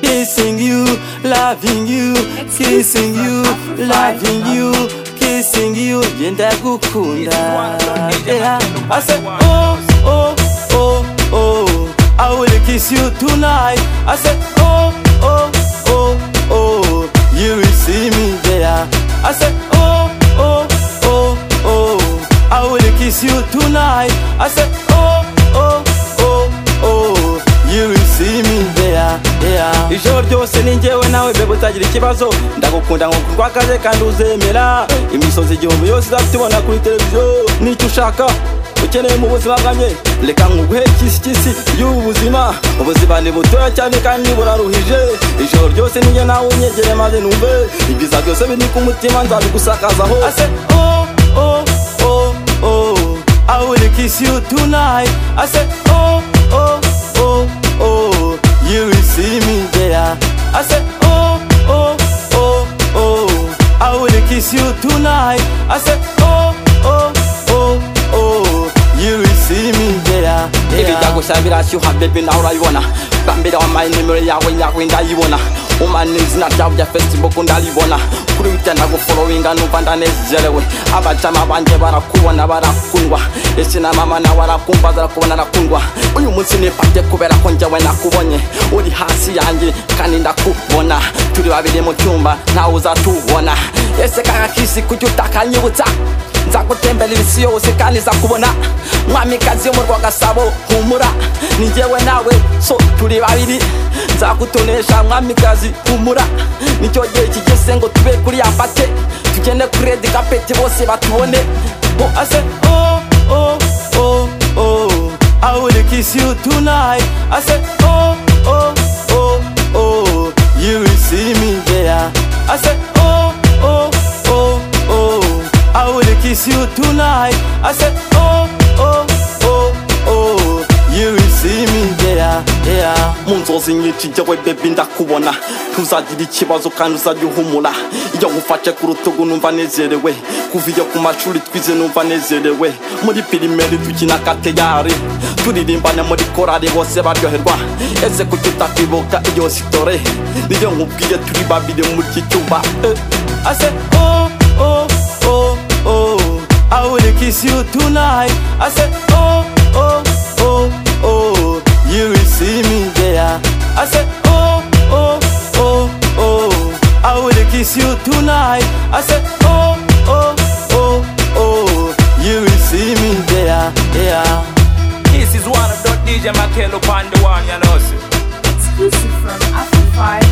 kissing you, loving you, kissing you, loving you, kissing you, nge ndagukunda. Yeah. I said, oh, oh, oh, oh, I will kiss you tonight. I said, oh, oh, oh, oh, you will see me there. I said, oh, oh, oh, oh, I will kiss you tonight. I said, oh, oh, oh, oh, you will see me there. Yeah. ijoro ryose ni njyewe nawe mbega utagira ikibazo ndagukunda ngo kurwakaze kandi uzemera imisozi igihumbi yose izafite ibona kuri televiziyo nicyo ushaka ukeneye mu buzima bwanjye reka nkuguhe kisikisi y'ubu buzima ubuzima ni butoya cyane kandi buraruhije ijoro ryose nijye nawe unyegere maze numve ibyiza byose biri ku mutima nzabigusakazaho I said, oh, oh, oh, oh, I will kiss you tonight. I said, oh, oh, oh, oh, you will see me there. I said, oh, oh, oh, oh, I will kiss you tonight. I said, oh, oh, oh, oh, you will see me there. Ibigango cya birashyuha bebe nawe urabibona bambera wampaye nimero yawe yawe ndayibona umana izina ryawe rya facebook ndaribona kuri wite ndaguforowinga numva ndanezerewe abajama banjye barakubona barakundwa ese na mama nawe arakumva zarakubona arakundwa uyu munsi nipate kubera ko njyewe nakubonye uri hasi yanjye kandi ndakubona turi babiri mu cyumba ntawe uzatubona ese kakakisi kujya utakanyibutsa nzagutembera isi yose kandi nzakubona mwamikazi yo mu rwagasabo humura ni njyewe nawe so turi babiri nzagutonesha mwamikazi humura nicyo gihe kigeze ngo tube kuri ya pate tugende kuri redi kapeti bose batubone Oh, I said, oh, oh, oh, oh, I will kiss you tonight. I said, oh, oh, oh, oh, you will see me there. I said, oh, oh, oh, oh, I will kiss you tonight. I said, oh, oh, oh, oh, you will see me there. Yeah. mu nzozi nyinshi njyewe bebi ndakubona ntuzagira ikibazo kandi uzajya uhumura iyo ngufashe ku rutugu numva nezerewe kuva iyo ku mashuri twize numva nezerewe muri pirimeri dukina kateyari turirimbana muri korari bose baryoherwa ese kuki utakwibuka iyo sitore niyo nkubwiye turi babiri muri iki cyumba eh. I said, oh, oh, oh, oh, I will kiss you tonight. I said, oh, oh, oh, oh, you will see me there. I said, oh, oh, oh, oh, I will kiss you tonight. I said, oh, oh, oh, oh, you will see me there. Yeah. This is one of the DJ Makelo Pandu one, you know. exclusive from Afro 5